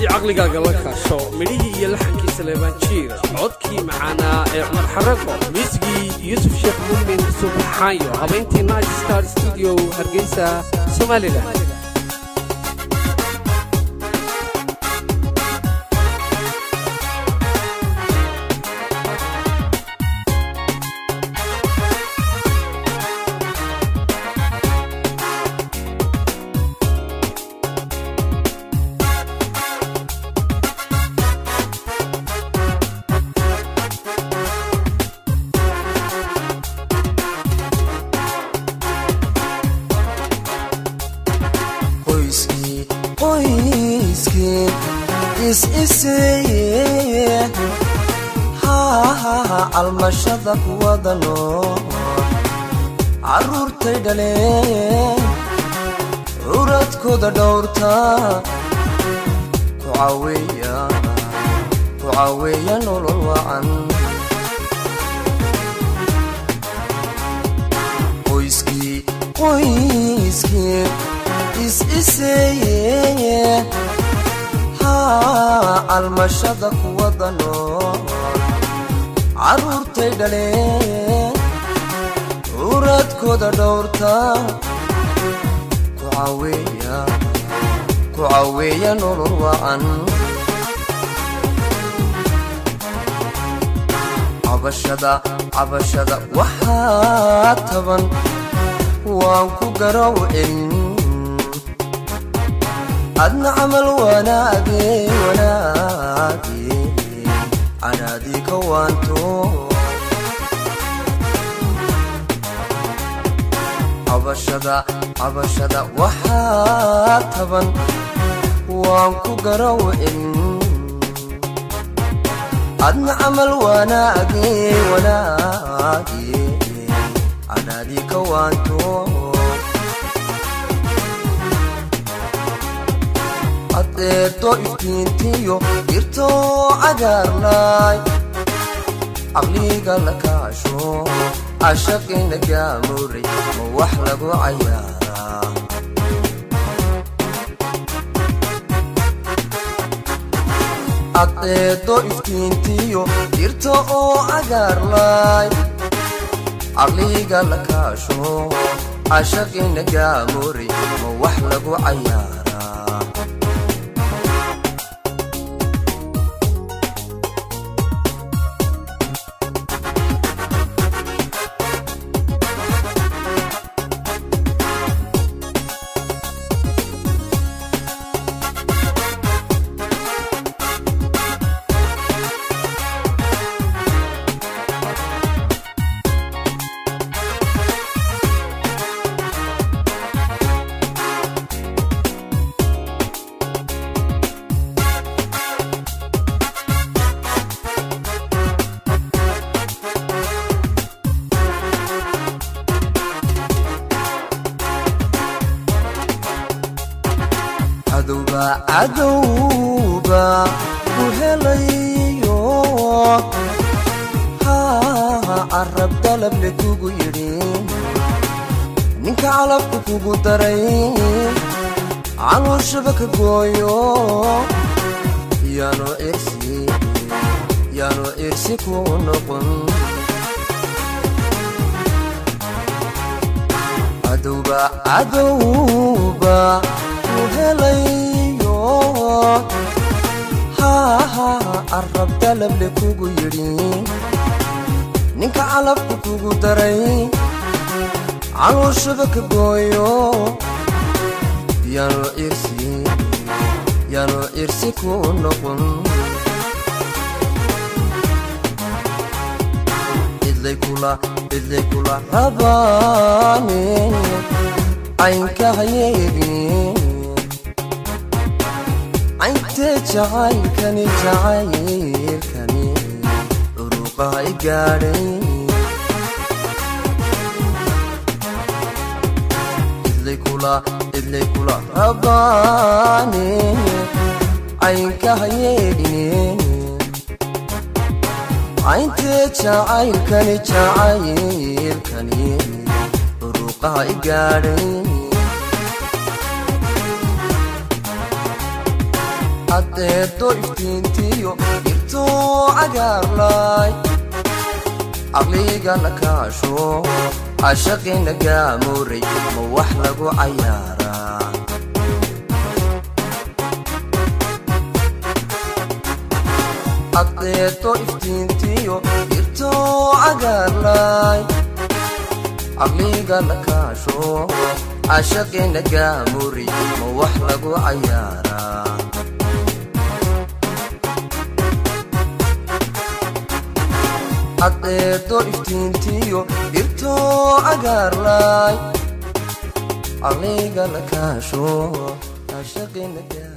haddii caqligaaga la kaasho midhihii iyo laxankii saleebaan jiir codkii macaanaa ee cumar xarago miisigii yuusuf sheekh muumin subaxaayo habayntii night star studio hargeysa somalilan almashada kuwada nool caruurtay dhaleen curadkooda dhowrta ku caaweeya nolol wacan qoyskii qoyskii is-iseeye almashada kuwada nool caruurtay dhaleen curadkooda dhowrta ku caaweeya nolol wacan cabashada cabashada waxaa taban waan ku garow celin adna camal wanaage wanaage canaadii ka waanto cabashada cabashada waxaa taban waan ku garow celin adna camal wanaage wanaage canaadii ka waanto adeedo iftiintiyo dirtoo cagaarnaay caqliga la kaasho cashaqina gaamuray ma wax lagu cayaaraa adeedo iftiintiyo dirto oo cagaarnaay caqliga la kaasho cashaqina gaamuray ma wax lagu cayaaraa cadowba ku helayo carab dalable kugu yidhi ninka calabka kugu daray calooshaba ka gooyo yaano irsi yaano irsi ku noqon cadowba cadowba ku helayo carab dalable kugu yidhi ninka calabka kugu daray calooshaba ka gooyo yaano irsi yaano irsi ku noqon cidlay kula cidlay kula rabaane caynka hayeegin cayntee jacaylkani jacaylkani curuqaha i gaadhay idlay kula idlay kula rabaane caynka hayeedhine cayntee jacaylkani jacaylkani curuqaha i gaadhay caddeedo iftiintiyo dhirtoo cagaarlay caqliga la kaasho cashaqina gaamuuray ma wax lagu cayaaraa caddeedo iftiintiyo dhirtoo cagaarlay caqliga la kaasho cashaqina gaamuuray ma wax lagu cayaaraa caddeedo iftiintiyo dhirtoo cagaarlay caqliga la kaasho cashaqina gaa